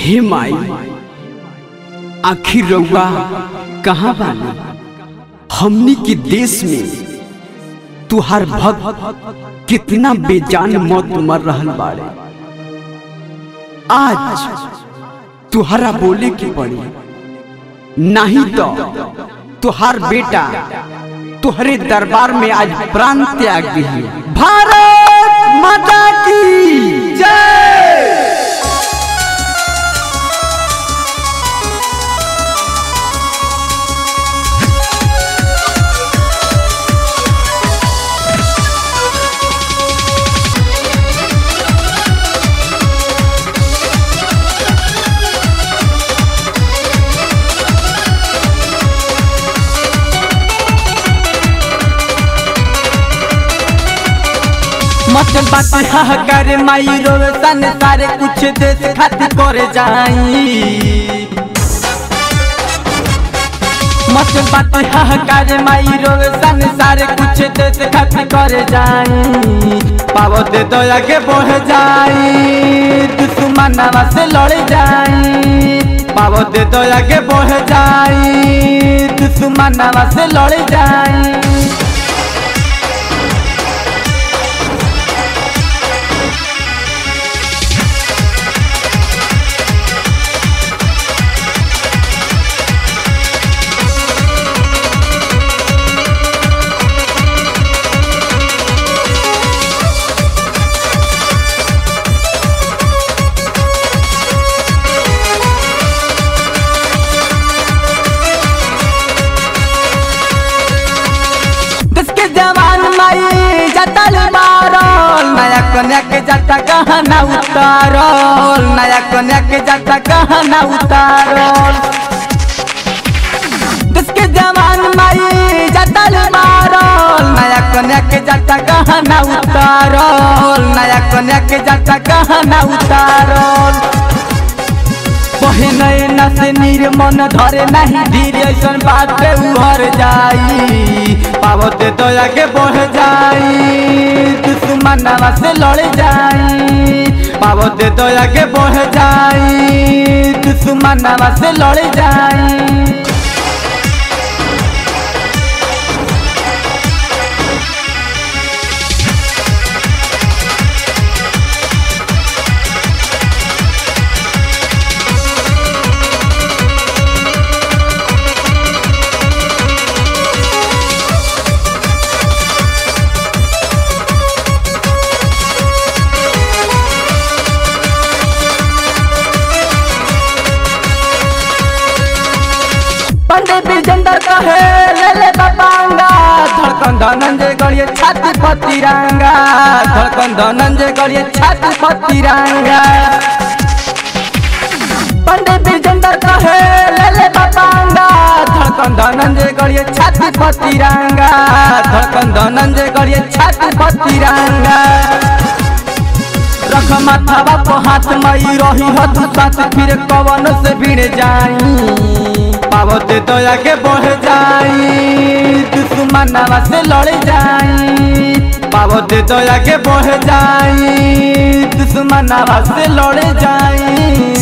हे माई आखिर रउआ कहाँ बानी हमनी के देश में तुहार भक्त कितना बेजान मौत मर रहल बाड़े आज तुहरा बोले की पड़ी नहीं तो तुहार बेटा तुहरे दरबार में आज प्राण त्याग दिए भारत माता की जय मचल बात हाहाकार माई रोवे सन सारे कुछ देश खातिर करे जाई मचल बात हाहाकार माई रोवे सन सारे कुछ देश खातिर करे जाई पावो दे दया के बढ़ जाई दुश्मनवा से लड़ जाई पावो दे दया के बढ़ जाई दुश्मनवा से लड़ जाई किसके जवान माई जतल मारल नया कन्या के जटा कहना उतारल नया कन्या के जटा कहना उतारल किसके जवान माई जतल मारल नया कन्या के जटा कहना उतारल नया कन्या के जटा कहना उतारल बहिनै नस निर्मन धरे नहीं धीर ऐसन बात पे उभर जाई पावत दया के बढ़ जाई दुश्मनवा से लड़ जाई पावत दया के बढ़ जाई दुश्मनवा से लड़ जाई पंडित विजेंद्र कहे ले ले बाबांगा धड़कन धनंजय गड़िए छाती पतिरंगा धड़कन धनंजय गड़िए छाती पतिरंगा पंडित विजेंद्र कहे ले ले बाबांगा धड़कन धनंजय गड़िए छाती पतिरंगा धड़कन धनंजय गड़िए छाती पतिरंगा रख माथावा को हाथ मई रही हथ साथ फिर कवन से भिड़ जाई पावत दया के बढ़ जाई दुश्मनवा से लड़ जाई पावत दया के बढ़ जाई दुश्मनवा से लड़ जाई